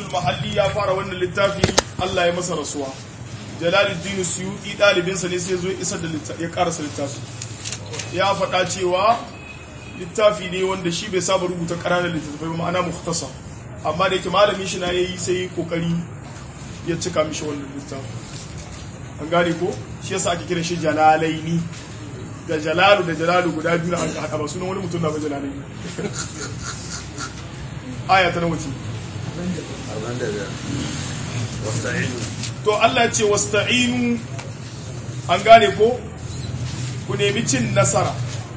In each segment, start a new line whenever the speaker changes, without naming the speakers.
mahalli ya fara wannan littafi Allah ya masa rasuwa jalaluddin suyuti ɗalibinsa ne sai zo ya isar da ya karasa littafi ya faɗa cewa littafi ne wanda shi bai saba rubuta ƙananan littattafai ba ma'ana muhtasa amma da yake malamin shi na yayi sai kokari ya cika mishi wannan littafi an gane ko shi yasa ake kiran shi jalalaini da jalalu da jalalu guda biyu an haɗa ba sunan wani mutum na ba jalalaini aya ta nawa ce to Allah ce wasta'inu an gane ko ku nemi cin nasara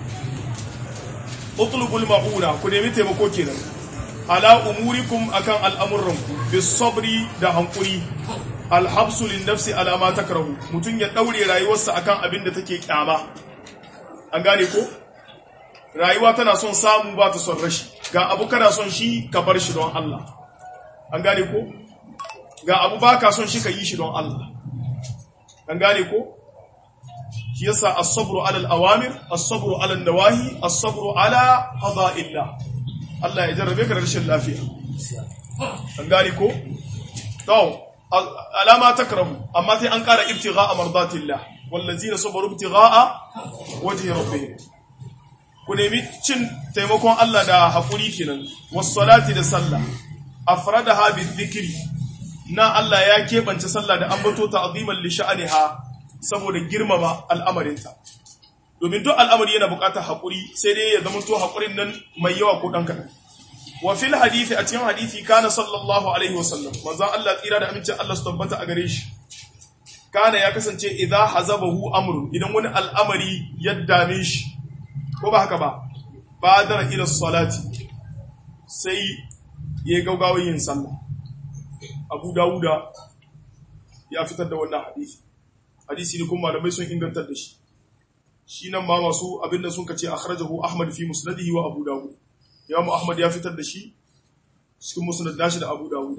utlubul ma'una ku nemi taimako kenan ala umurikum akan al'amuranku bis sabri da hankuri alhabsu lin nafsi ala ma takrahu mutun ya daure rayuwarsa akan abin da take kyama an gane ko rayuwa tana son samu ba ta son rashi ga abu kana son shi ka bar shi don Allah an gane ko ga abu ba ka son shi ka yi shi don Allah an gane ko shi yasa as-sabru ala al-awamir as-sabru ala an-nawahi as-sabru ala qada'illah Allah ya jarrabe ka da rashin lafiya an gane ko to alama takrahu amma sai an kara ibtigha'a mardatillah wallazina sabaru ibtigha'a wajhi rabbihim ku nemi cin taimakon Allah da hakuri kenan was-salati da sallah afradaha bi-dhikri na Allah ya keɓance sallah da ambato ta'ziman li sha'aniha saboda girmama al'amarinta domin duk al'amari yana buƙatar haƙuri sai dai ya zama to haƙurin nan mai yawa ko ɗan kaɗan wa fil hadithi a cikin hadithi kana sallallahu alaihi wasallam manzon Allah tsira da amincin Allah su tabbata a gare shi kana ya kasance idza hazabahu amrun idan wani al'amari ya dame shi ko ba haka ba badara ila salati sai ya gaugawa yin sallah Abu Dawuda ya fitar da wannan hadisi hadisi ne kuma malamai sun ingantar da shi shi nan ma masu abinda sun kace akhrajahu Ahmad fi musnadihi wa Abu Dawud Imam Ahmad ya fitar da shi cikin musnad nashi da Abu Dawud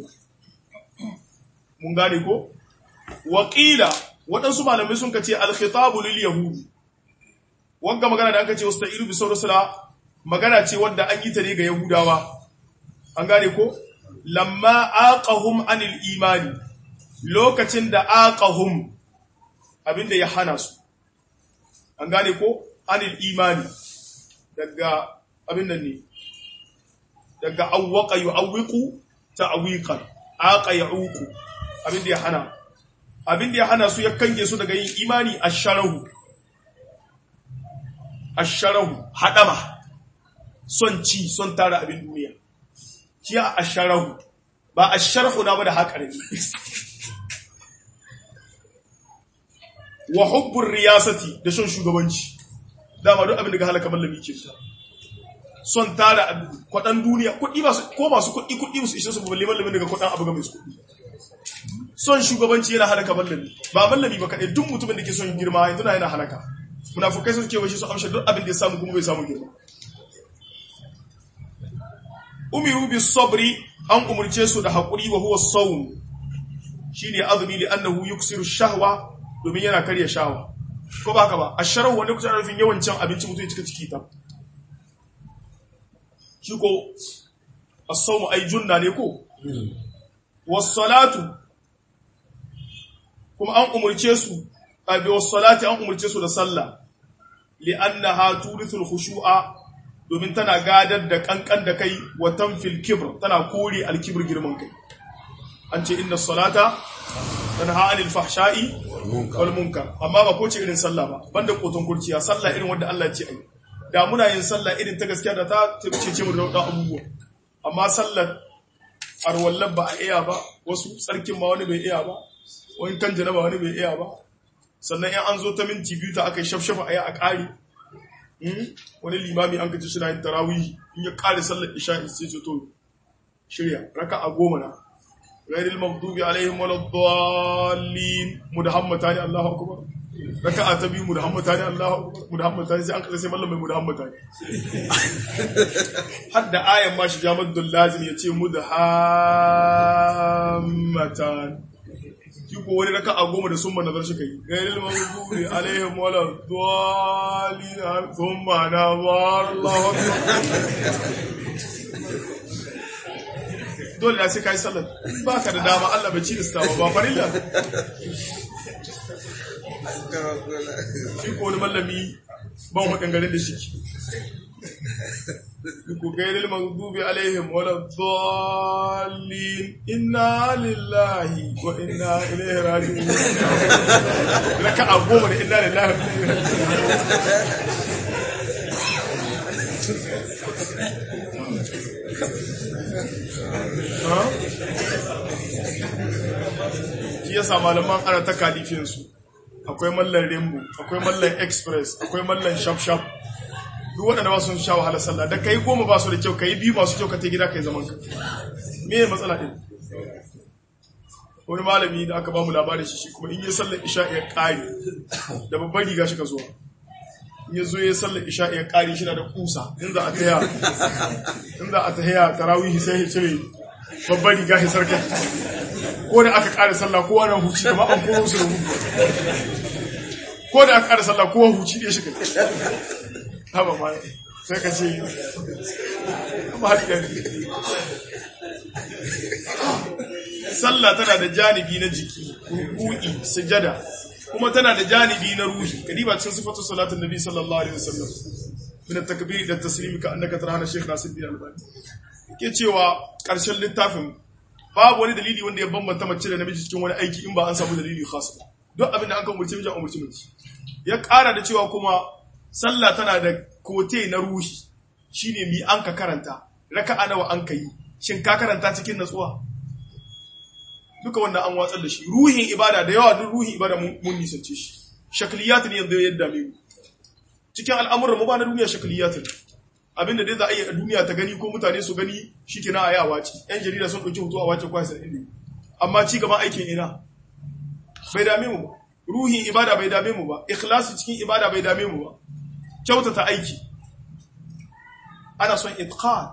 mun gane ko waqila waɗansu malamai sun kace al-khitabu lil yahudi wanga magana da aka ce wasta'iru bi sawrasala magana ce wanda an yi ta ne ga yahudawa an gane ko lamma aqahum anil imani lokacin da aqahum abinda ya hana su an gane ko anil imani daga abin nan ne daga awwaqa yu'awwiqu ta'wiqan aqa ya'uqu abinda ya hana abinda ya hana su ya kange su daga yin imani asharahu asharahu hadama son ci son tara abin duniya shi a asharahu ba asharhu na ba da haƙarin wa hubbur riyasati da son shugabanci dama duk abin da ga halaka mallami ke sa son tara kwadan duniya kuɗi ba ko masu kuɗi kuɗi musu ishe su balle mallamin daga kwadan abu ga mai kuɗi son shugabanci yana halaka mallami ba mallami ba kaɗai duk mutumin da ke son girma yanzu na yana halaka munafukai sun kewa shi su amsha duk abin da ya samu kuma bai samu girma umiru bis sabri an umurce su da haƙuri wa huwa sawm shine azumi li annahu yuksiru shahwa domin yana karya shawa ko ba haka ba asharu wanda kusa rufin yawan cin abinci mutum ya cika ciki ta shi ko as-sawm ay junna ne ko was salatu kuma an umurce su abi was salati an umurce su da sallah li annaha turithul khushu'a domin tana gadar da kankan da kai wa tanfil kibr tana kore al-kibr girman kai an ce inna salata tanha anil fahsha'i wal munkar amma ba ko ce irin sallah ba banda koton kurciya sallah irin wanda Allah ya ce ai da muna yin sallah irin ta gaskiya da ta ce mu da abubuwa amma sallar arwallan ba a iya ba wasu tsarkin ma wani bai iya ba wani kan janaba wani bai iya ba sannan in an zo ta minti biyu ta aka yi shafshafa a yi a ƙari wani limami an kaci suna yin tarawih in ya ƙare sallar isha'i sai ce to shirya raka a goma na غير المغضوب عليهم ولا الضالين مدحمتان الله اكبر ركعه تبي مدحمتان الله اكبر مدحمتان sai an kaza sai mallam mai mudhammatan hadda ayan ma shi jamaddul lazim yace mudhammatan shi ko wani raka'a goma da summa nazar shi kai غير المغضوب عليهم ولا الضالين ثم نظر الله اكبر dole na sai kai sallar ba ka da dama Allah bai ci da ba farilla shi ko wani mallami ba mu maganganun da shi ku gairil maghdubi alaihim wala dhallin inna lillahi wa inna ilaihi raji'un raka a goma da inna lillahi wa inna ilaihi shi yasa malaman ana ta kalifinsu akwai mallan rainbow akwai mallan express akwai mallan shaf shaf duk waɗanda ba sun sha wahalar sallah da kai goma ba su da kyau kai biyu masu kyau ka ta gida kai zaman ka me ne matsala ɗin wani malami da aka ba mu labarin shi kuma in yi sallar isha ya ƙari da babban riga shi ka zuwa in ya zo ya sallar isha ya ƙari shi na da kusa in za a taya in za a taya tarawihi sai ya cire babban riga ya sarka ko da aka ƙara sallah kowa na huci da an koro su da hudu ko da aka ƙara sallah kowa huci ɗaya shi kai haba ma sai ka ce ba haɗi sallah tana da janibi na jiki ruku'i sujada kuma tana da janibi na ruhi kadiba cikin sifatu salatin nabi sallallahu alaihi wasallam min at-takbir da taslimi ka annaka tarana shaykh nasiruddin albani ke cewa karshen littafin babu wani dalili wanda ya bambanta mace da namiji cikin wani aiki in ba an samu dalili khas ba duk abin da an kan umurci miji an umurci miji ya ƙara da cewa kuma sallah tana da kote na ruhi shine mi an ka karanta raka'a nawa an ka yi shin ka karanta cikin natsuwa duka wannan an watsar da shi ruhin ibada da yawa duk ruhin ibada mun nisance shi shakliyat ne yanzu yadda mai cikin al'amuran mu ba na duniya shakliyat ne abinda dai za a yi a duniya ta gani ko mutane su gani shikenan a yi a wace yan jarida sun ɗauki hoto a wace kwasa inda amma ci gaban aikin ina bai dame mu ba ruhin ibada bai dame mu ba ikhlasi cikin ibada bai dame mu ba kyautata aiki ana son itqan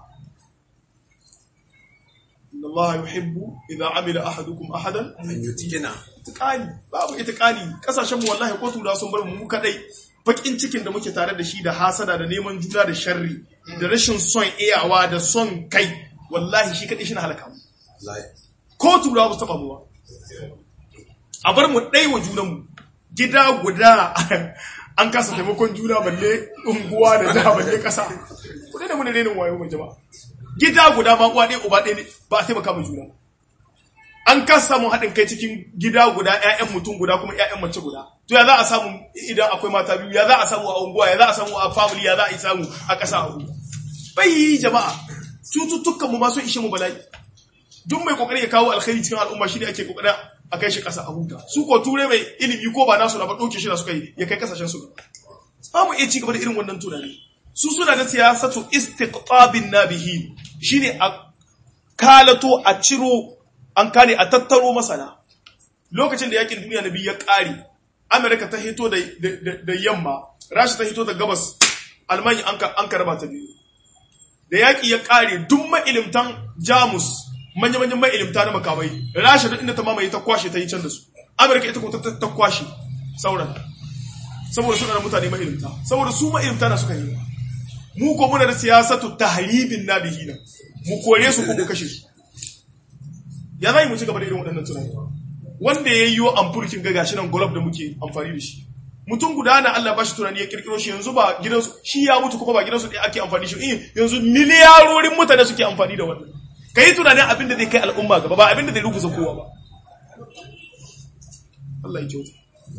inna Allah yuhibbu idza amila ahadukum ahadan
an yutikina
itqani babu itqani kasashen mu wallahi ko tura sun bar mu mu kadai bakin cikin da muke tare da shi da hasada da neman juna da sharri da rashin son iyawa da son kai wallahi shi kadai shi na halaka mu ko tura ba su taba mu ba a bar mu dai wa junan mu gida guda an kasa taimakon juna balle unguwa da jiha balle kasa kudai da muni renin wayo mai jama'a gida guda ma uwa ɗaya uba ɗaya ne ba a taimaka mai juna an kasa samun haɗin kai cikin gida guda ƴaƴan mutum guda kuma ƴaƴan mace guda to ya za a samu idan akwai mata biyu ya za a samu a unguwa ya za a samu a family ya za a yi samu a ƙasa a unguwa bai jama'a cututtukan mu ma sun ishe mu bala'i duk mai kokari ya kawo alkhairi cikin al'umma shi ne ake kokarin a kai shi ƙasa a huta su ko ture mai ilimi ko ba nasu na ba ɗauke shi da suka yi ya kai ƙasashen su ba mu iya ci gaba da irin wannan tunani su suna da siyasatu istiqtabin nabihi shine a kalato a ciro an kare a tattaro masana lokacin da yakin duniya na biyu ya ƙare amerika ta hito da yamma rasha ta hito da gabas almanya an ka raba ta biyu da yaƙi ya ƙare duk ma'ilimtan jamus manya-manyan ma'ilimta na makamai rasha duk inda ta mamaye ta kwashe ta yi can da su amerika ita kuma ta kwashe sauran saboda suna da mutane ma'ilimta saboda su ma'ilimta na suka yi mu ko muna da siyasatu tahribin nabihina mu kore su ko mu kashe su ya zai mu ci gaba da irin waɗannan tunani wanda ya yiwo amfurkin ga gashi nan golf da muke amfani da shi mutum guda na Allah ba shi tunani ya kirkiro shi yanzu ba gidansu shi ya mutu kuma ba gidansu ɗaya ake amfani shi in yanzu miliyarorin mutane suke amfani da wannan ka yi tunanin abin da zai kai al'umma gaba ba abin da zai rubuta kowa ba Allah ya kyauta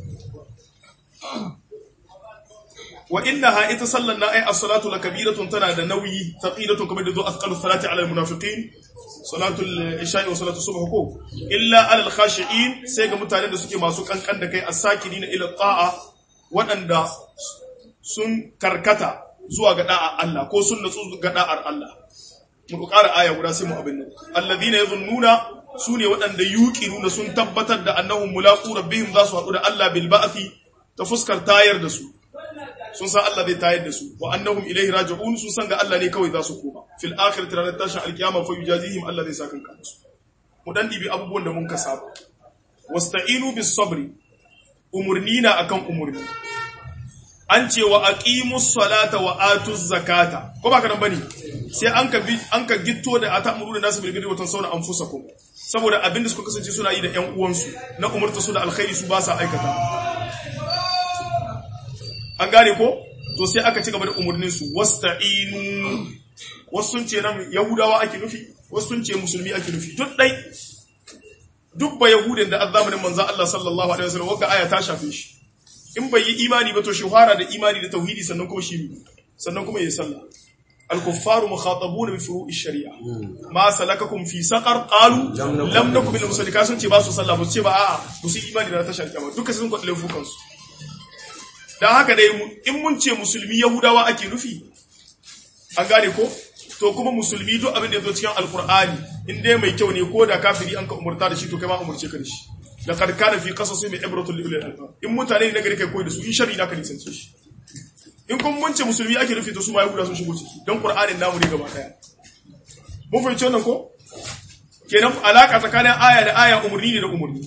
wa innaha ita sallan na ai as-salatu lakabiratun tana da nauyi taqilatun kamar da zo asqalu salati ala al-munafiqin salatu al-isha'i wa salatu subh ko illa ala al-khashi'in sai ga mutanen da suke masu kankan da kai as-sakirina ila ta'a waɗanda sun karkata zuwa ga da'a Allah ko sun natsu ga da'ar Allah mu ƙara aya guda sai mu abin nan alladhina yadhunnuna sune waɗanda yuqinuna sun tabbatar da annahum mulaqu rabbihim za su haɗu da Allah bil ba'thi ta fuskar tayar da su sun san Allah zai tayar da su wa annahum ilaihi raji'un sun san ga Allah ne kawai za su koma fil akhirati ranar tashin alkiyama fa yujazihim Allah zai saka kan su mu dan dibi abubuwan da mun ka saba wasta'inu bis sabri umurnina akan umurni an ce wa aqimus salata wa atuz zakata ko ba ka nan bane sai an ka bi an ka gitto da atamuru da nasu bil birri wa tansawna anfusakum saboda abinda suka kasance suna yi da ƴan uwansu na umurta su da alkhairi su ba sa aikata an gane ko to sai aka ci gaba da umurnin su wasta'inu wasu sun ce nan yahudawa ake nufi wasu sun ce musulmi ake nufi duk dai duk ba yahudin da azzamanin manzon Allah sallallahu alaihi wasallam waka aya ta shafe shi in bai yi imani ba to shi fara da imani da tauhidi sannan kuma shi sannan kuma yayi sallah al-kuffaru mukhatabuna bi furu'i shari'a ma salakakum fi saqar qalu lam nakum min musallika sun ce ba su sallah ba su ce ba a'a ba su imani da ta shari'a ba duka sun kwadle fukan su dan haka dai in mun ce musulmi yahudawa ake nufi an gane ko to kuma musulmi duk abin da yazo cikin alqur'ani in dai mai kyau ne ko da kafiri an ka umurta da shi to kai ma umurce ka da shi laqad kana fi qasasihim ibratun li ulil albab in mutane ne nagari kai koyi da su in sharri na ka nisance shi in kun munce musulmi ake nufi to su ma yahuda sun shigo ciki don qur'anin namu ne gaba daya mun fahimci wannan ko kenan alaka tsakanin aya da aya umurni ne da umurni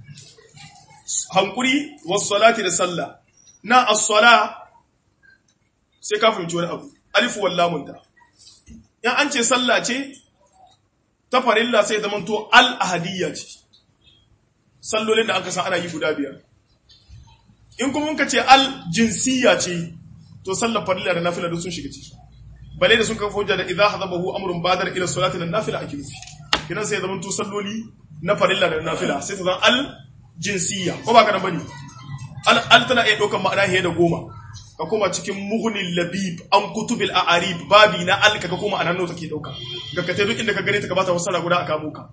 hankuri was salati da sallah na as-sala sai ka fahimci wani abu alif wal lamun ta in an ce sallah ce ta farilla sai zaman to al ahadiyya ce sallolin da aka san ana yi guda biyar in kuma muka ce al jinsiyya ce to sallar farilla da nafila duk sun shiga ciki bale da sun kafa hujja da idza hadabahu amrun badar ila salati lan nafila ake nufi kidan sai zaman to salloli na farilla da nafila sai ta zan al jinsiyya ko ba kana bane al al tana iya daukar ma'ana hiye da goma ka koma cikin mughnil labib an kutubil a'arib babi na al ka koma anan nawa take dauka ga ka duk inda ka gane ta ka bata wasara guda aka muka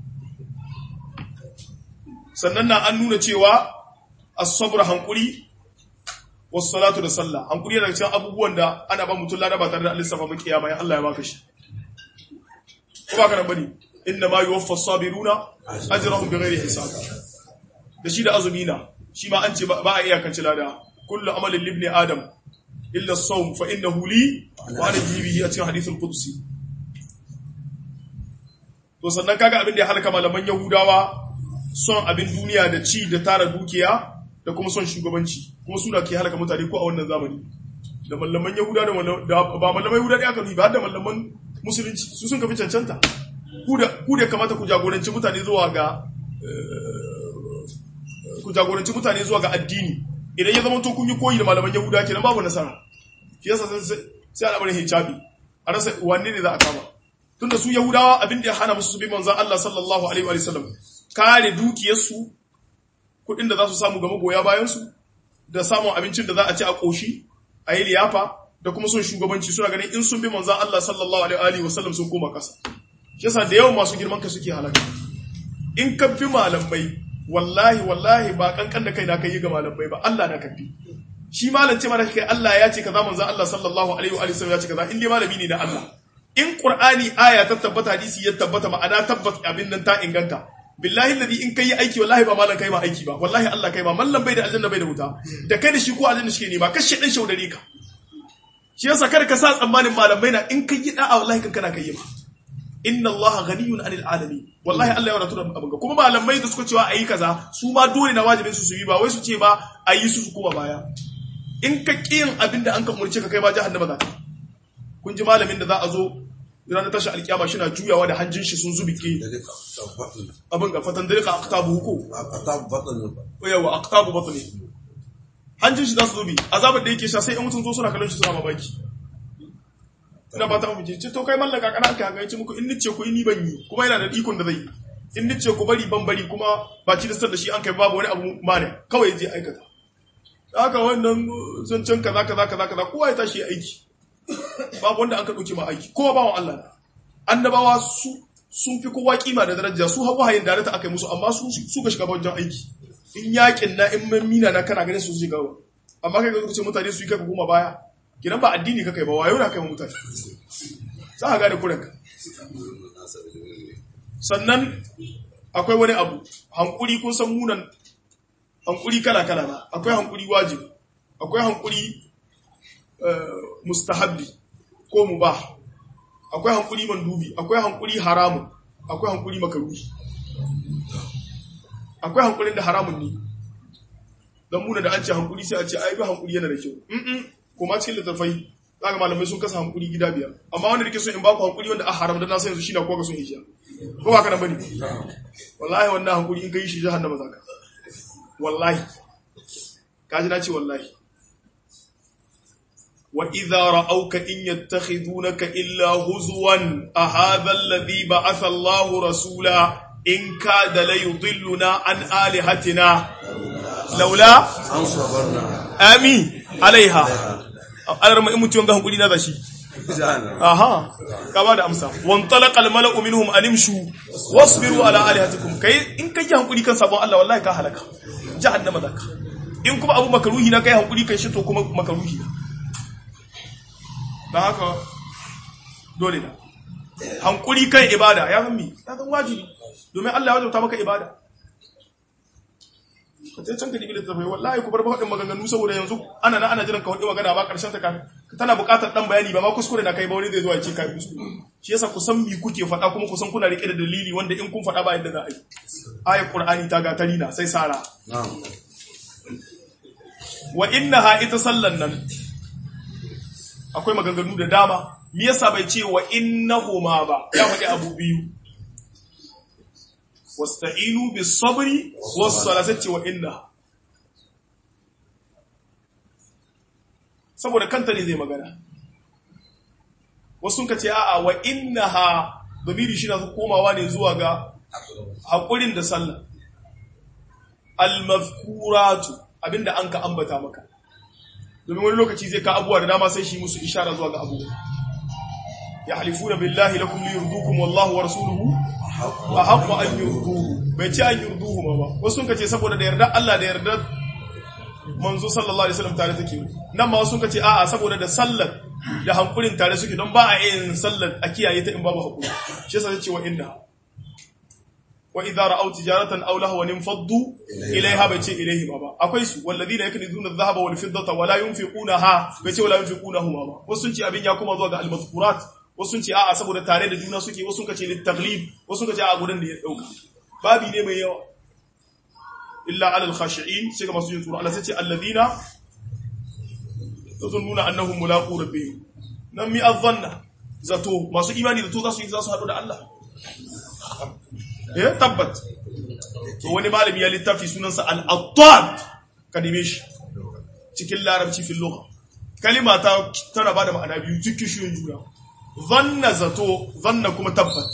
sannan na an nuna cewa as-sabr hankuri was-salatu da sallah hankuri daga cikin abubuwan da ana ba mutum lada ba tare da lissafa ba kiyama ya Allah ya baka shi ko ba kana bane inna ma yuwaffa as-sabiruna ajrahum bighairi hisab da shi da azumina shi ma an ce ba a iyakance lada kullu amalin libni adam illa as-sawm fa innahu li wa ana bihi a cikin hadithul qudsi to sannan kaga abin da ya halaka malaman yahudawa son abin duniya da ci da tara dukiya da kuma son shugabanci kuma suna ke halaka mutane ko a wannan zamani da mallaman yahuda da ba mallaman yahuda da aka ba da mallaman musulunci su sun kafi cancanta ku da kamata ku jagoranci mutane zuwa ga ku jagoranci mutane zuwa ga addini idan ya zama to kun yi koyi da malaman yahuda kenan babu nasara shi yasa sai al'amarin hijabi a rasa wanne ne za a kama tunda su yahudawa abin da ya hana musu su bi manzon Allah sallallahu alaihi wa sallam kare dukiyarsu kuɗin da za su samu ga magoya bayansu da samun abincin da za a ci a ƙoshi a yi liyafa da kuma son shugabanci suna ganin in sun bi manzan Allah sallallahu alaihi wa sallam sun koma ƙasa shi yasa da yawan masu girman ka suke halaka in ka fi malamai wallahi wallahi ba kankan da kai na kai ga malamai ba Allah na kafi shi malam ce mana kai Allah ya ce kaza manzan Allah sallallahu alaihi wa sallam ya ce kaza in dai malami ne na Allah in Qur'ani aya ta tabbata hadisi ya tabbata ma'ana tabbata abin nan ta inganta billahi alladhi in kai aiki wallahi ba malan kai ma aiki ba wallahi Allah kai ma mallan bai da aljanna bai da wuta da kai da shi ko aljanna shi ne ba kashe dan shaudare ka shi yasa kada ka sa tsammanin malamai na in kai yi da'a wallahi kan kana kai ma inna Allah ghaniyun anil alamin wallahi Allah ya wadatu da abin kuma malamai da suka cewa ayi kaza su ma dole na wajibin su su yi ba wai su ce ba ayi su su kuma baya in ka kiyin abin da an ka murce ka kai ma jahannama za ka kun ji malamin da za a zo ranar tashi alkiyama shi na juyawa da hanjin shi sun zubi ke abin ga fatan dalika aktabu huko yawa aktabu batni hanjin shi za su zubi azabar da yake sha sai in mutum zo suna kallon shi suna mamaki ina ba ta mafi ce to kai mallaka kana aka haka yace muku in nice ku ni ban yi kuma yana da ikon da zai in nice ku bari ban bari kuma ba ci da shi an kai babu wani abu mane kawai je aikata haka wannan zancen kaza kaza kaza kaza kowa ya tashi aiki babu wanda an ka ɗauke ma aiki kowa bawan Allah na annabawa su sun fi kowa kima da daraja su hawa hayin da ta aka yi musu amma su su ka shiga wajen aiki in yakin na in mamina na kana ganin su shiga wa amma kai ga ce mutane su yi kai kuma baya kidan ba addini ka kai ba wayo na kai mutane za ka gane kuranka sannan akwai wani abu hankuri kun san munan hankuri kala kala na akwai hankuri wajibi akwai hankuri mustahabbi ko mubah akwai hankuri mandubi akwai hankuri haramun akwai hankuri makaruhi akwai hankurin da haramun ne don muna da an ce hankuri sai a ce ai bi hankuri yana da kyau mm kuma cikin littafai zaka malamai sun kasa hankuri gida biyar amma wanda nake so in ba ku hankuri wanda a haram da na san yanzu shine ko ga sun hijiya ko ba ka nan bane wallahi wannan hankuri in kai shi jahannama zaka wallahi kaji na ce wallahi wa idza ra'awka in yattakhidunaka illa huzwan a hadha alladhi ba'atha Allahu rasula in kada la yudilluna an alihatina laula
an sabarna
ami alaiha alarma in mutum ga hankuri na zashi
jahannam
aha ka ba da amsa wan talaqa al mala'u minhum an imshu wasbiru ala alihatikum kai in kai hankuri kan sabon Allah wallahi ka halaka jahannama zaka in kuma abu makaruhi na kai hankuri kan shi to kuma makaruhi na dan haka dole na hankuri kan ibada ya zan mi ya zan wajibi domin Allah ya wajabta maka ibada ka ce can ka dibi da tafai wallahi ku bar ba waɗin maganganu saboda yanzu ana na ana jiran ka waɗin magana ba ƙarshen ta ka tana buƙatar ɗan bayani ba ma kuskure na kai ba wani zai zo ya ce kai kuskure shi yasa ku san mi kuke faɗa kuma ku san kuna riƙe da dalili wanda in kun faɗa ba yadda za a yi ayat qur'ani ta ga tarina sai sara
na'am
wa innaha ita sallan nan akwai maganganu da dama me yasa bai ce wa innahuma ba ya faɗi abu biyu wasta'inu bis sabri was salati wa inna saboda kanta ne zai magana wasu ka ce a'a wa innaha damiri shi na komawa ne zuwa ga haƙurin da sallah al-mazkuratu abinda an ka ambata maka domin wani lokaci zai ka abuwa da dama sai shi musu ishara zuwa ga abubuwa ya halifuna billahi lakum li yurdukum wallahu wa rasuluhu wa haqqu an yurduhu bai ce an yurduhu ma ba wasu sun kace saboda da yarda Allah da yarda manzo sallallahu alaihi wasallam tare take nan ma wasu sun kace a'a saboda da sallar da hankulin tare suke don ba a yin sallar a kiyaye ta in babu hakuri shi yasa sai ce wa inna wa idza ra'aw tijaratan aw lahwan infaddu ilayha bai ce ilayhi ba akwai su walladhina yaknizuna adh-dhahaba wal fiddata wa la yunfiqunaha bai ce wala yunfiqunahu ba wasu sun ce abin ya kuma zuwa ga al-mazkurat wasu sun ce a'a saboda tare da juna suke wasu sun kace lit taglib wasu sun kace a gurin da ya dauka babi ne mai yawa illa ala al-khashi'in sai ga masu yin tsoro Allah sai ce alladhina yazunnuna annahum mulaqu rabbihim nan mi adhanna zato masu imani zato za su yi za su haɗu da Allah eh tabbat to wani malami ya littafi sunansa al-attab ka neme shi cikin larabci fil lugha kalima ta tana bada ma'ana biyu cikin shiyun juna zanna zato zanna kuma tabbat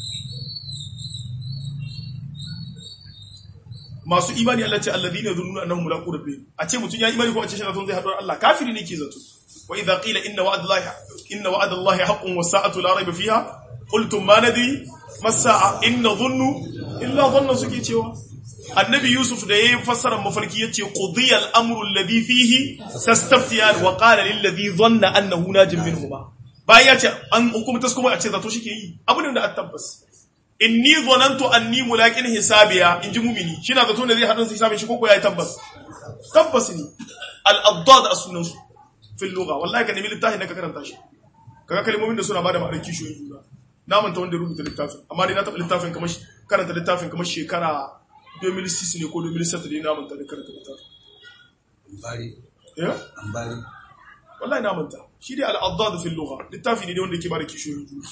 masu imani Allah ce alladhina yadhunnuna annahum mulaqu rabbihim a ce mutun ya imani ko a ce shi zai haɗu da Allah kafiri ne ke zato wa idza qila inna wa'dallahi inna wa'dallahi haqqun was-sa'atu la rayba fiha qultum ma nadri masa'a in nadhunnu illa dhanna suke cewa annabi yusuf da yayin fassarar mafarki yace qudiya al-amru alladhi fihi tastaftiyan wa qala lil ladhi dhanna annahu najim minhuma bayan yace an hukumta kuma a ce zato shike yi abu ne da an tabbas inni dhanantu anni mulaqin hisabiya inji mumini shina zato ne zai hadin hisabin shi koko yayi tabbas tabbas ne al-addad as-sunan su fil lugha wallahi ka nemi littafin da ka karanta shi kaga kalmomin da suna bada ma'anar kishiyoyin juna na manta wanda ya rubuta littafin amma dai na taɓa littafin kamar karanta littafin kamar shekara 2006 ne ko 2007 ne na manta da karanta littafin
ambari
ya
ambari
wallahi na manta shi dai al-addad fil lugha littafi ne wanda yake bada kishiyoyin juna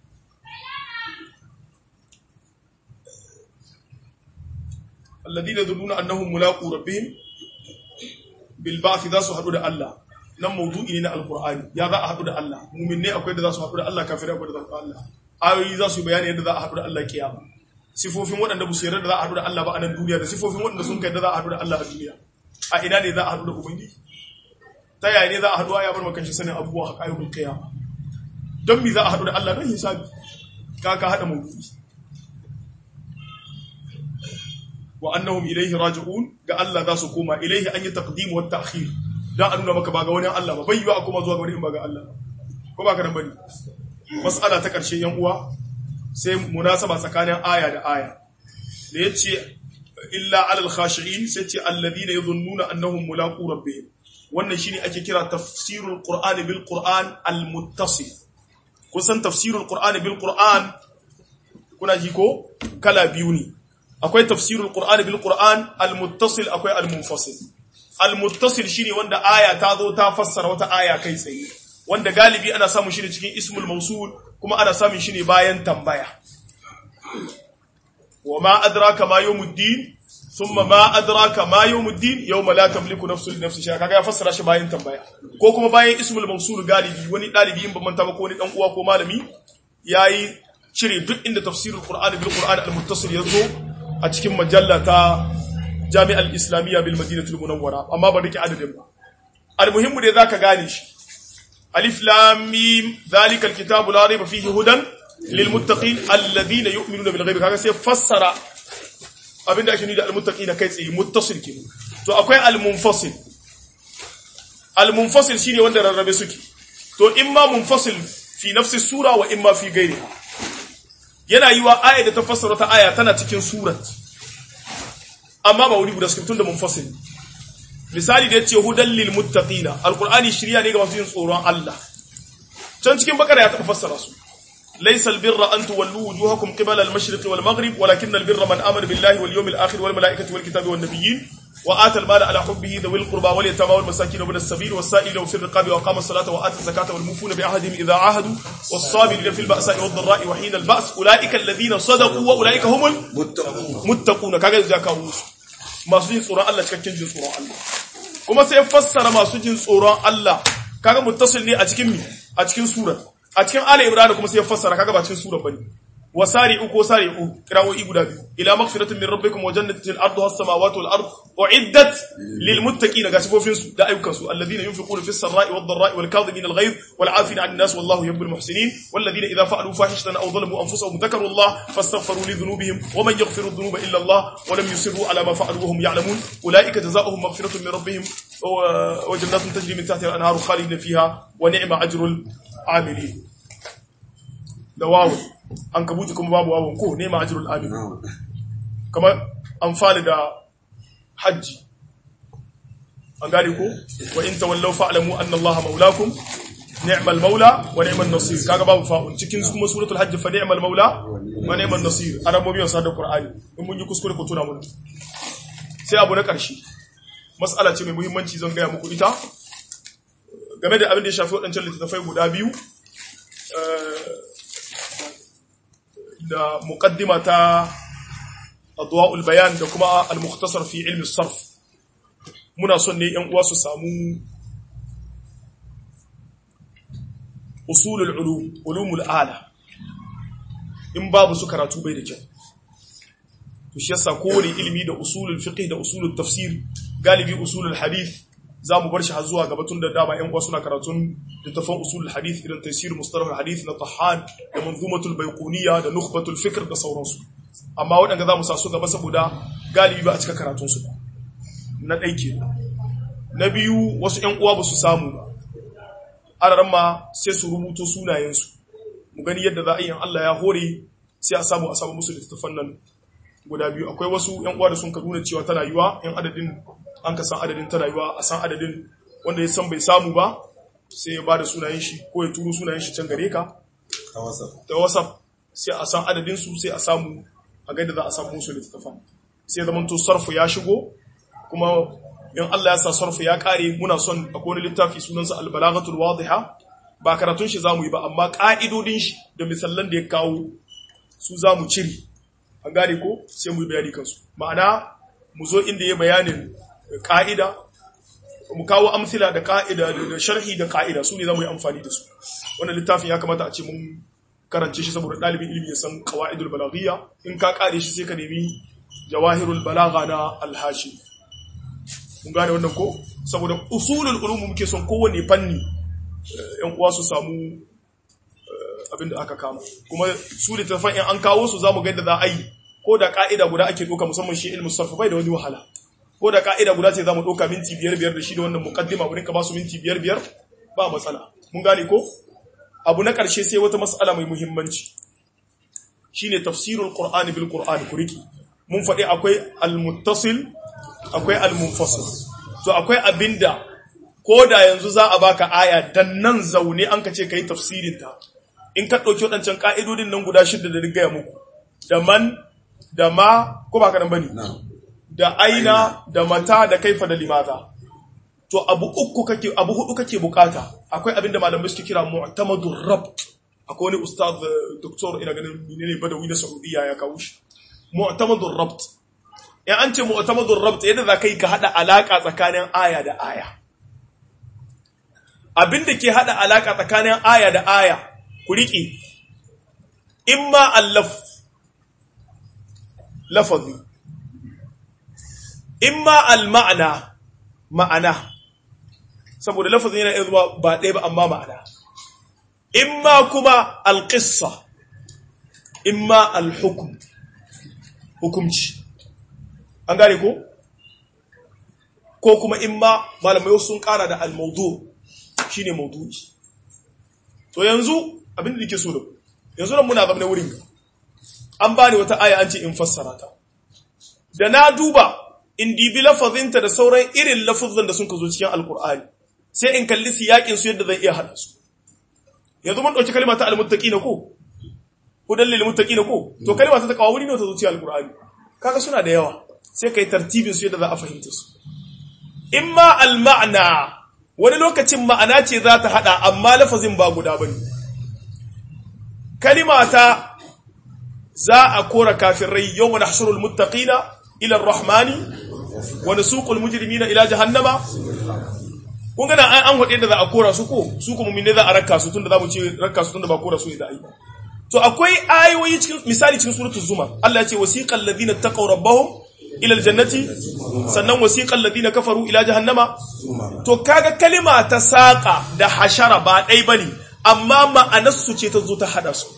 alladhina yadhunnuna annahum mulaqu rabbihim bil ba'th za su haɗu da Allah nan maudu'i ne na alkur'ani ya za a haɗu da Allah mumin ne akwai da za su haɗu da Allah kafirai akwai da za su haɗu da Allah ayoyi za su bayani yadda za a haɗu da Allah kiyama sifofin waɗanda ba su yarda da za a haɗu da Allah ba a nan duniya da sifofin waɗanda sun kai da za a haɗu da Allah a duniya a ina ne za a haɗu da ubangiji ta yaya ne za a haɗu ya bar maka shi sanin abubuwa a ayyukan kiyama don me za a haɗu da Allah don hisabi ka ka haɗa maudu'i wa annahum ilayhi raji'un ga Allah za su koma ilayhi an yi taqdim wa ta'khir dan a nuna maka ba ga wani Allah ba bai yiwa a kuma zuwa ga wani in ba ga Allah ba ko ba ka nan bane mas'ala ta karshe yan uwa sai munasaba tsakanin aya da aya da yace illa alal khashi'in sai ce alladhina yadhunnuna annahum mulaqu rabbihim wannan shine ake kira tafsirul qur'ani bil qur'an al muttasil kusan tafsirul qur'ani bil qur'an kuna ji ko kala biyu ne akwai tafsirul qur'ani bil qur'an al muttasil akwai al munfasil al muttasil shine wanda aya ta zo ta fassara wata aya kai tsaye wanda galibi ana samun shi ne cikin ismul mausul kuma ana samun shi ne bayan tambaya wa ma adraka ma yawmuddin thumma ma adraka ma yawmuddin yawma la tamliku nafsun li nafsin shay'a kaga ya fassara shi bayan tambaya ko kuma bayan ismul mausul galibi wani dalibi in ban manta ba ko wani dan uwa ko malami yayi cire duk inda tafsirul qur'ani bil qur'ani al muttasil yazo a cikin majalla ta jami'ar islamiyya bil madinatul munawwara amma ba rike adadin ba almuhimmu dai zaka gane shi alif lam mim zalikal kitabu la rayba fihi hudan lil muttaqin alladhina yu'minuna bil ghaibi kaga sai fassara abinda ake nuni da al muttaqina kai tsaye muttasil kenan to akwai al munfasil al munfasil shine wanda rarrabe suke to imma munfasil fi nafsi sura wa imma fi ghairiha yana yiwa aya da ta fassara ta aya tana cikin surat amma ba wuri guda suke tun da munfasil misali da yace hudan lil muttaqina alqur'ani shiriya ne ga masu yin tsoron Allah can cikin bakara ya taɓa fassara su laysa albirra an tuwallu wujuhakum qibala al-mashriq wal maghrib walakin albirra man amana billahi wal yawmil akhir wal malaikati wal kitabi wan nabiyyin wa ata al-mala ala hubbihi dhawil qurba wal yatama wal masakin wa as-sabil was sa'il wa fi riqabi wa qama as-salata wa ata az-zakata wal mufuna bi ahdihim idha ahadu was sabirina fil ba'sa'i wad dharra'i wa hina al-ba's ulaika alladhina sadaqu wa ulaika humul muttaqun kaga zaka musu masu jin tsoron Allah cikakken jin tsoron Allah kuma sai fassara masu jin tsoron Allah kaga muttasil ne a cikin mi a cikin sura a cikin ali imran kuma sai fassara kaga ba cikin sura bane wasari'u ko sari'u kirawoyi guda biyu ila maghfiratin min rabbikum wa jannatin arduha as-samawati wal ard uiddat lil muttaqin ga sifofin su da ayyukan su alladhina yunfiquna fis sarra'i wad dharra'i wal kadhimin al ghayz wal 'afina 'anil nas wallahu yuhibbul muhsinin walladhina idha fa'alu fahishatan aw dhalamu anfusahum dhakaru Allah fastaghfiru li dhunubihim wa man yaghfiru dhunuba illa Allah wa lam yusirru 'ala ma fa'alu wa hum ya'lamun ulaika jazaohum maghfiratun min rabbihim wa jannatun tajri min tahtiha al-anharu khalidina fiha wa ni'ma ajrul 'amilin da wawu an kabuti kuma babu wawon ko nema ajrul amin kamar amfani da hajji an gane ko wa in tawallaw fa'lamu anna allaha maulakum ni'mal maula wa ni'man nasir kaga babu fa'un cikin kuma suratul hajj fa ni'mal maula wa ni'man nasir arabobi wasa da qur'ani in mun yi kuskure ko tuna mun sai abu na karshe mas'ala ce mai muhimmanci zan gaya muku ita game da abin da ya shafi waɗancan littattafai guda biyu da muqaddima ta adwa'ul bayan da kuma al-mukhtasar fi ilmi sarf muna son ne yan uwa su samu usulul ulum ulumul ala in babu su karatu bai da kyau to shi yasa kowane ilimi da usulul fiqh da usulul tafsir galibi usulul hadith za mu bar shi har zuwa gaba tun da dama yan uwa suna karatun littafan usul hadith irin tafsir mustalah hadith na tahan da manzumatul baiquniya da nukhbatul fikr da sauransu amma waɗanda za mu sa su gaba saboda galibi ba a cika karatun su ba na ɗai ke na biyu wasu yan uwa ba su samu ba araran ma sai su rubuto sunayensu mu gani yadda za a yi Allah ya hore sai a samu a samu musu littafan nan guda biyu akwai wasu yan uwa da sun ka nuna cewa tana yiwa yan adadin an ka san adadin ta rayuwa a san adadin wanda ya san bai samu ba sai ya bada sunayen shi ko ya turo sunayen shi can gare ka ta whatsapp sai a san adadin su sai a samu a gaida za a samu musu littattafan sai zaman to sarfu ya shigo kuma in Allah ya sa sarfu ya kare muna son akwai wani littafi sunansa albalaghatul wadiha ba karatun shi zamu yi ba amma ka'idodin shi da misallan da ya kawo su zamu cire an gane ko sai mu yi bayani kansu ma'ana mu zo inda ya bayanin ka'ida mu kawo amsila da ka'ida da sharhi da ka'ida su ne za mu yi amfani da su wannan littafin ya kamata a ce mun karance shi saboda ɗalibin ilimi ya san qawaidul balaghiyya in ka kare shi sai ka nemi jawahirul balagha na alhashi mun gane wannan ko saboda usulul ulum muke son kowanne fanni yan uwa su samu abinda aka kama kuma su littafan in an kawo su zamu ga yadda za a yi ko da ka'ida guda ake doka musamman shi ilmu sarf bai da wani wahala ko da ka'ida guda ce zamu doka minti biyar biyar da shi da wannan muqaddima wurin ka ba su minti biyar biyar ba matsala mun gane ko abu na karshe sai wata mas'ala mai muhimmanci shine tafsirul qur'ani bil qur'ani kuriki mun faɗi akwai al-muttasil akwai al-munfasil to akwai abinda ko da yanzu za a baka aya dan nan zaune an ka ce kai tafsirin ta in ka ɗauki waɗancan ƙa'idodin nan guda shida da gaya muku da man da ma ko ba ka nan bane da aina da mata da kaifa da limata to abu uku kake abu hudu kake bukata akwai abin da malamai suke kira mu'tamadur rabt akwai wani ustaz eh, doktor ina ganin menene badawi na Saudiya ya kawo shi mu'tamadur rabt in an ce mu'tamadur rabt yadda za ka yi ka hada alaka tsakanin aya da aya abin da ke hada alaka tsakanin aya da aya ku riƙe imma allaf lafazi imma al-ma'ana ma'ana saboda lafazin yana iya zuwa ba ɗaya ba amma ma'ana imma kuma al-qissa imma al-hukm hukumci an gane ko ko kuma imma malamai sun kara da al-mawdu shine mawdu'i to yanzu abin da nake so da ku, yanzu nan muna zama wurin an bani wata aya an ce in fassara ta da na duba in dibi lafazinta da sauran irin lafazan da sun ka zo cikin alkur'ani sai in kalli siyakin su yadda zan iya hada su yanzu mun dauki kalma ta almuttaqina ko hudan lil muttaqina ko to kalma ta takawa wuri ne ta zo cikin alkur'ani kaga suna da yawa sai kai tartibin su yadda za a fahimta su imma al ma'na wani lokacin ma'ana ce za ta hada amma lafazin ba guda bane kalima ta za a kora kafirai yau mana hashirul muttaqina ila rahmani wa nasuqul mujrimina ila jahannama kun gana an an hade da za a kora su ko su kuma minne za a rakka su tunda zamu ce rakka su tunda ba kora su ne da ai to akwai ayoyi cikin misali cikin suratul zumar Allah ya ce wasiqal ladina taqaw rabbahum ila aljannati sannan wasiqal ladina kafaru ila jahannama to kaga kalima ta saqa da hashara ba dai bane amma ma'anarsu ce ta zo ta hada su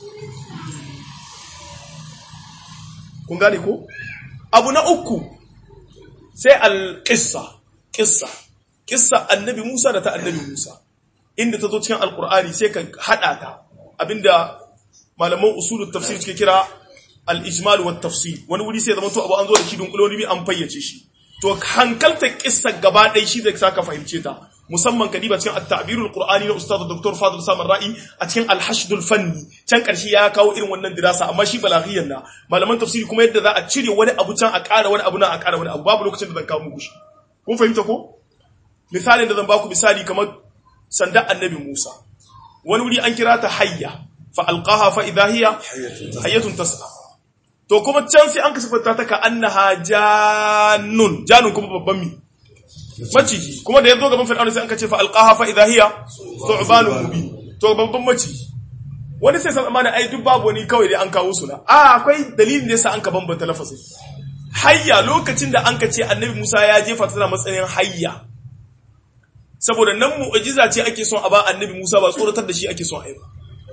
kun gane ko abu na uku sai alƙissa ƙissa ƙissa annabi musa da ta annabi musa inda ta zo cikin alƙur'ani sai ka haɗa ta abinda malaman usulun tafsir suke kira al-ijmal wa tafsir wani wuri sai zama to abu an zo da shi dunkuloni bi an fayyace shi to hankalta ƙissa gaba ɗaya shi zai saka fahimce ta musamman kadiba cikin at-ta'birul qur'ani na ustad dr fadil samar ra'i a cikin al-hashdul fanni can karshe ya kawo irin wannan dirasa amma shi balaghiyan na malaman tafsiri kuma yadda za a cire wani abu can a ƙara wani abu na a ƙara wani abu babu lokacin da zan kawo muku shi kun fahimta ko misalin da zan baku misali kamar sanda annabi Musa wani wuri an kira ta hayya fa alqaha fa idha hiya hayyatun tas'a to kuma can sai an kasafta ta ka annaha jannun jannun kuma babban mi maciji kuma da ya zo gaban fir'auna sai an kace fa alqaha fa idha hiya thu'banun mubin to babban maciji wani sai san amana ai duk babu wani kawai dai an kawo su na a akwai dalilin da yasa an ka bambanta lafazin hayya lokacin da an ka ce annabi Musa ya jefa tana matsayin hayya saboda nan mu'jiza ce ake son a ba annabi Musa ba tsoratar da shi ake son a yi ba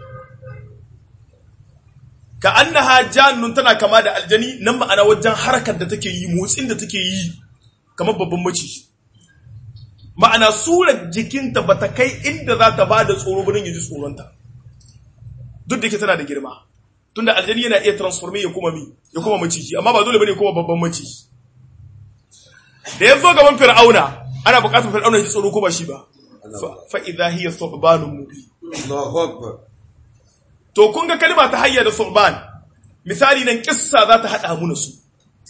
ka annaha jannun tana kama da aljani nan ma'ana wajen harkar da take yi motsin da take yi kamar babban maciji ma'ana surar jikinta ba ta kai inda za ta ba da tsoro ba don yi tsoronta duk da ke tana da girma tunda aljani yana iya transforme ya kuma mi ya kuma maciji amma ba dole bane kuma babban maciji da ya zo gaban fir'auna ana buƙatar fir'auna ya ji tsoro ko ba shi ba fa idha hiya thubanun mubin
Allahu Akbar.
to kun ga kalma ta hayya da thuban misali nan kissa za ta hada mu su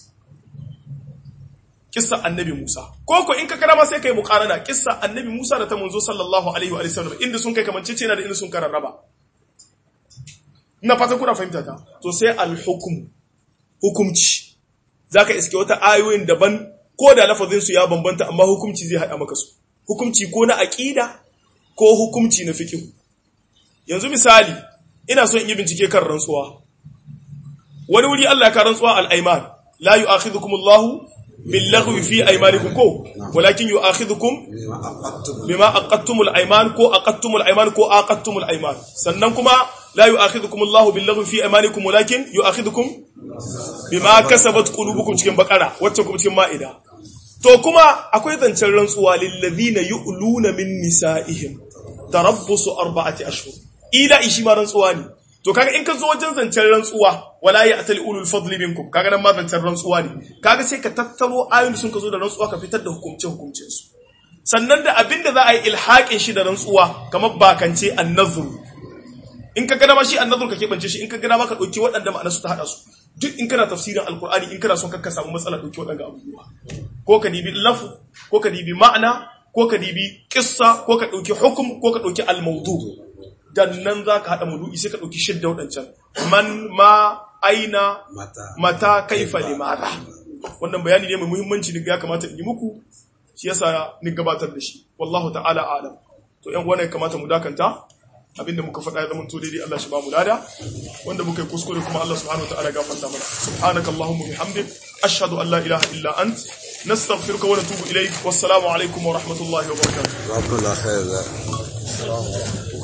kissa annabi Musa ko ko in ka karama sai kai muqarana kissa annabi Musa da ta manzo sallallahu alaihi wa sallam inda sun kai kamancece na da inda sun kararraba ina fata kuna fahimta ta to sai al-hukm hukumci zaka iske wata ayoyin daban ko da lafazin su ya bambanta amma hukumci zai hada maka su hukumci ko na aqida ko hukumci na fiqh yanzu misali ina so in yi bincike kan rantsuwa wani wuri Allah ya ka rantsuwa al-ayman la yu'akhidhukum Allahu billaghwi fi aymanikum ko walakin yu'akhidhukum bima aqadtumul ayman ko aqadtumul ayman ko aqadtumul ayman sannan kuma la yu'akhidhukum Allahu billaghwi fi aymanikum walakin yu'akhidhukum bima kasabat qulubukum cikin bakara wacce kuma cikin maida to kuma akwai zancen rantsuwa lil ladina yu'luna min nisaihim tarabbusu arba'ati ashhur ila ishi ma rantsuwa ne to kaga in ka zo wajen zancen rantsuwa wala ya atali ulul fadli minkum kaga nan ma zancen rantsuwa ne kaga sai ka tattaro ayoyin sun ka zo da rantsuwa ka fitar da hukumce hukumcin su sannan da abinda za a yi ilhaƙin shi da rantsuwa kamar bakance annazuru in ka gada ma shi annazuru ka keɓance shi in ka gada ma ka ɗauki waɗanda ma'ana su ta haɗa su duk in kana tafsirin alkur'ani in kana son ka samu matsala ɗauki waɗanda abubuwa ko ka dibi lafu ko ka dibi ma'ana ko ka dibi kissa ko ka ɗauki hukum ko ka ɗauki almaudu dan nan za ka haɗa mudu'i sai ka ɗauki shidda waɗancan man ma aina
mata
mata kaifa limada wannan bayani ne mai muhimmanci ne ya kamata in yi muku shi yasa ni gabatar da shi wallahu ta'ala alam to yan uwan ya kamata mu dakanta abinda muka faɗa ya zama to daidai Allah shi ba mu lada wanda muka yi kuskure kuma Allah subhanahu wa ta'ala gafarta mana subhanaka allahumma bihamdik ashhadu an la ilaha illa ant nastaghfiruka wa natubu ilayk wassalamu alaikum wa rahmatullahi wa barakatuh
ربنا خير